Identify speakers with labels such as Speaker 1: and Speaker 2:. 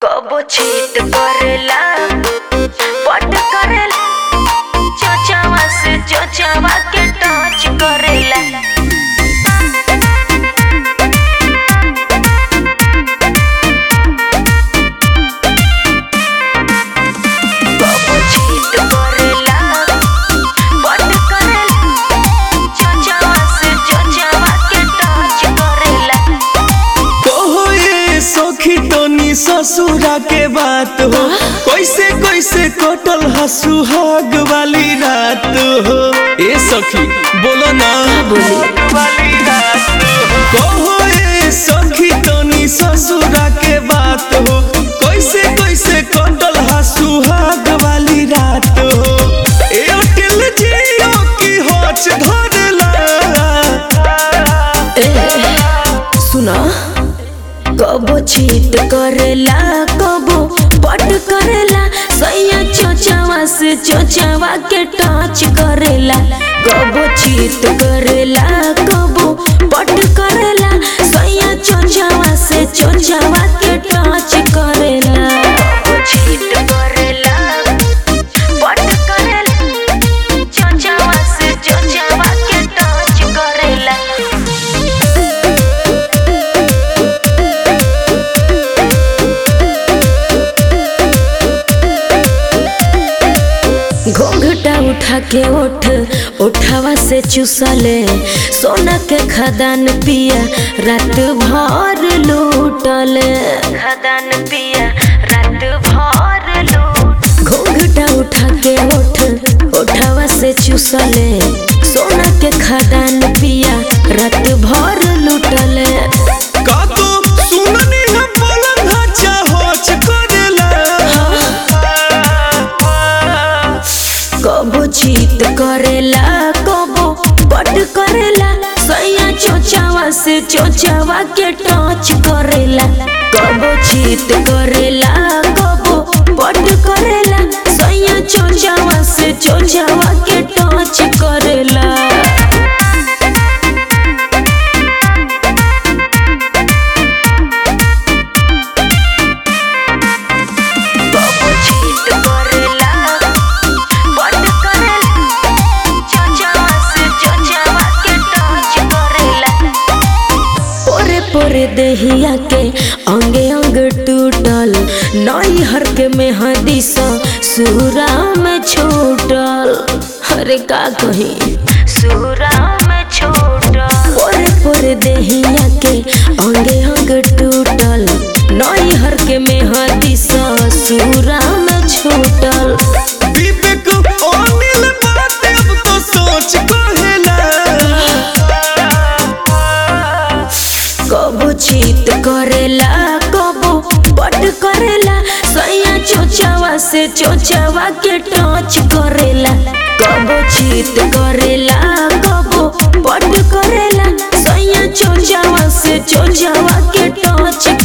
Speaker 1: कबो छीट करेला पट करेला चोचावा से चोचावा के टच करेला कबो छीट करेला पट करेला चोचावा से चोचावा के टच करेला
Speaker 2: कहो ये सखी तनी ससुरा के बात हो कैसे कैसे कटल हा सुहाग वाली रात हो ए सखी बोलो ना
Speaker 1: बोली
Speaker 2: वाली रात हो कहो ये सखी तनी ससुरा के बात हो कैसे कैसे कटल हा सुहाग वाली रात हो एयरटेल जियो की होच धरला
Speaker 1: सुना कबो छीट करेला कबो पट करेला सैया चोचावा से चोचावा के टच करेला कबो छीट करेला कबो पट करेला सैया चोचावा से चोचावा के टच करेला कबो छीट करेला पट करेला चोचावा से चोचावा के टच करेला घोंघटा उठा के ओठ उठावा से चुसले सोना के खदान पिया रात भर लूटले खदान पिया रात भर लूट घोंघटा उठा के ओठ उठावा से चुसले सोना के खदान पिया रात भर लूटले
Speaker 2: का तो सुननी है पलंग हचा होच करेला
Speaker 1: कबो चीत करेला कबो पट करेला सैया चोचावा से चोचावा के टच करेला कबो चीत करेला कबो पट करेला सैया चोचावा से चोचावा के टच करेला कबो चीत करेला पट करेला चोचावा से चोचावा के टच करेला पोरे पोरे देहिया के अंगे अंग टूटल नई हर के मेहदी सा सूरा में छूटल अरे का कही सूरा में छूटल पोरे पोरे देहिया के अंगे अंग टूटल नई हर के मेहदी सा सूरा में छूटल
Speaker 2: विवेक अनिल बात अब तो सोच कहेला
Speaker 1: कबो चीत करेला कबो पट करेला सैया चोचावा से चोचावा के टच करेला कबो चीत करेला कबो पट करेला सैया चोचावा से चोचावा के टच